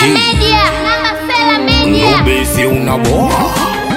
Sela Media, Mama Sela Media. Ubesi unaboa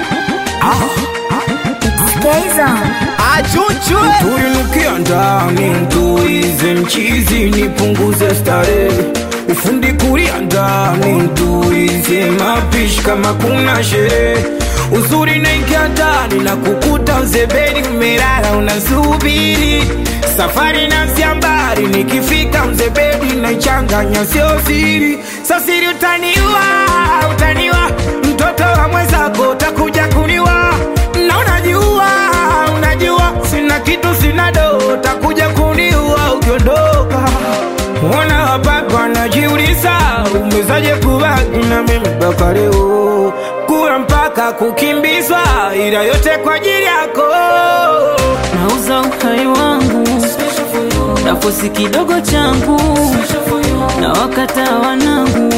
Achuchwe tuinukia ndani mtuize mchizi nipunguze starehe ufundi kulia ndani mtuize mapishi kama kuna sherehe uzuri naingia ndani na kukuta mzebeni umelala unasubiri safari na mbali nikifika mzebedi naichanganya sio siri sasiri utaniwa utaniwa mtoto wa mwenzako utakuja kuniwa na unajua unajua sina kitu sina do utakuja kuniua ukiondoka Mbona wapapa wanajiuliza umezaje kubaki na mimi mpaka leo kula mpaka kukimbizwa ila yote kwa ajili yako nauza uhai wangu nafosi kidogo changu na wakata wanangu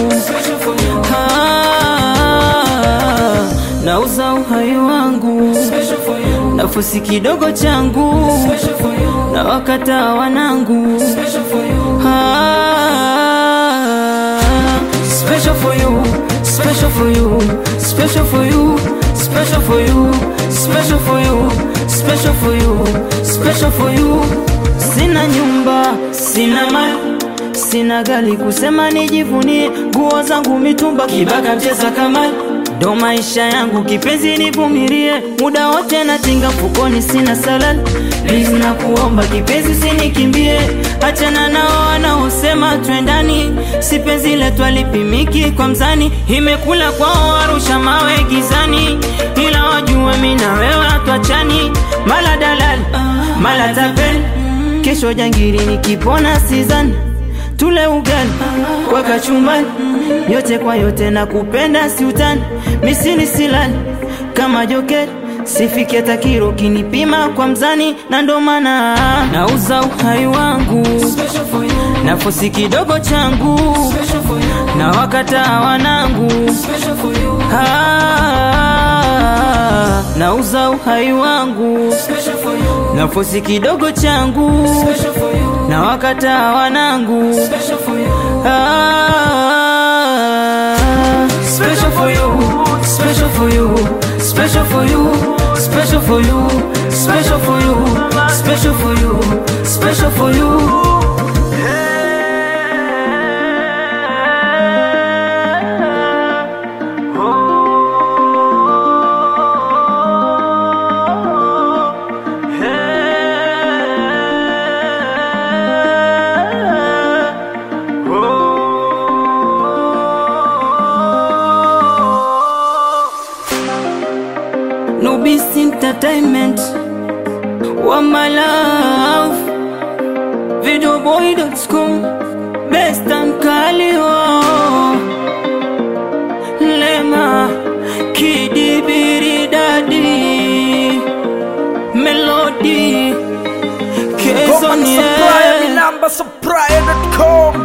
Ah, nauza uhai wangu nafosi kidogo changu na wakata wanangu Ah, special for you special for you special for you special for you special for you special for you special for you sina nyumba sina mali sina gari kusema nijivunie nguo zangu mitumba kibaka mcheza kamali ndo maisha yangu kipenzi nivumilie muda wote natinga mfukoni sina salali Please na kuomba kipenzi usinikimbie achana nao wanaosema twendani si penzi letu alipimiki kwa mzani imekula kwao warusha mawe gizani ila wajue mi na wewe hatwachani mala dalali mala tapeli kesho jangiri nikipona sizani tule ugali kwa kachumbani yote kwa yote na kupenda siutani misini silani kama jokeri sifike takiro kinipima kwa mzani na ndo maana nauza uhai wangu nafosi kidogo changu na wakata wanangu Ah, nauza uhai wangu nafosi kidogo changu na wakata wanangu Ah, special for you, special for you, special for you, special for you, special for you, special for you, special for you. Nubis Entertainment One my love Videoboy.com Best and Kalio Lema Kidi Biri Daddy Melody Goma Kezon na supplier ni namba supplier.com